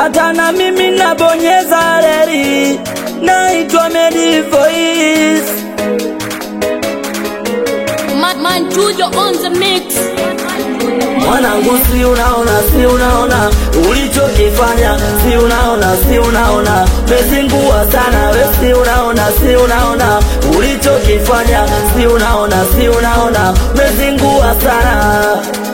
hata na mimi nabonyeza reli, naitwa Medi Voice. Man, man, Tujo on the mix. Mwanangu, si unaona, si unaona ulichokifanya, si unaona, si unaona mezingua sana we, si unaona, si unaona ulichokifanya, si unaona, si unaona mezingua sana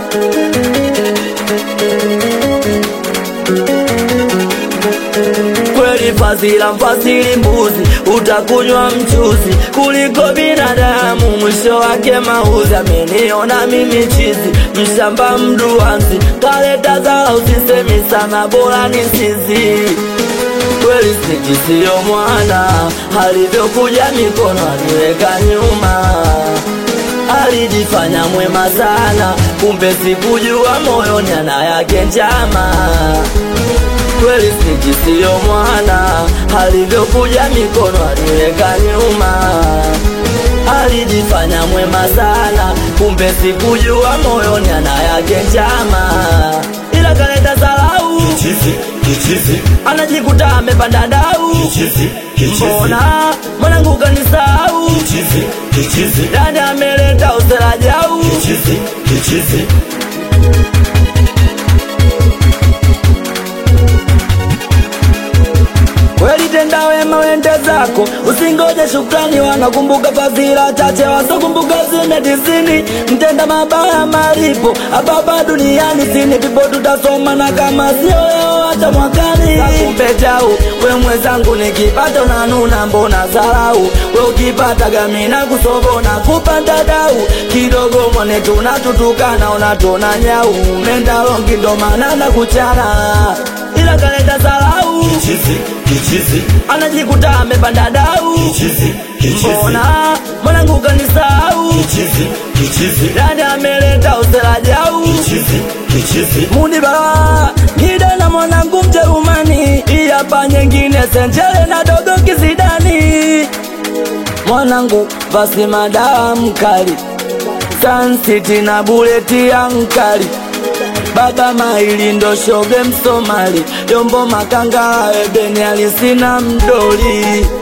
kweli fadhila mfasili mbuzi utakunywa mchuzi kuliko binadamu mwisho wake mauzi ameniona mimi chizi mshamba mduanzi kaleta zala usisemi sana bora ni sisi kweli siji siyo mwana alivyokuja mikono aliweka nyuma alijifanya mwema sana kumbe sikujua moyoni ana yake njama kweli siji siyo mwana alivyokuja mikono aliweka nyuma alijifanya mwema sana kumbe sikujua moyoni ana yake njama ila kaleta salau Kichizi, kichizi, anajikuta amepanda dau kichizi, kichizi, mbona mwanangu kanisau kichizi, kichizi, dani ameleta usela jau kichizi, kichizi. kweli tenda wema wende zako usingoje shukrani wanakumbuka fadhila chache wasokumbuka zime tisini mtenda mabaya malipo ababa duniani sini pipo tutasoma na kama sio leo hata mwakani akumbe jau we mwenzangu nikipata unanuna mbona zarau we ukipata gamina kusobona kupanda dau kidogo mwone tunatutukana unatona nyau menda longi ndo maana na kuchana ila kaleta zarau Kichizi, kichizi, anajikuta amepanda dau kichizi, kichizi, mbona mwanangu kanisau kichizi, kichizi, dani ameleta usela jau kichizi, kichizi. munibala ngide na mwanangu mjerumani iyapa nyengine senjele na dogo kizidani mwanangu basi madawa mkali sansiti na buleti ya mkali baba maili ndo shoge msomali yombo makanga ebeni alisina mdoli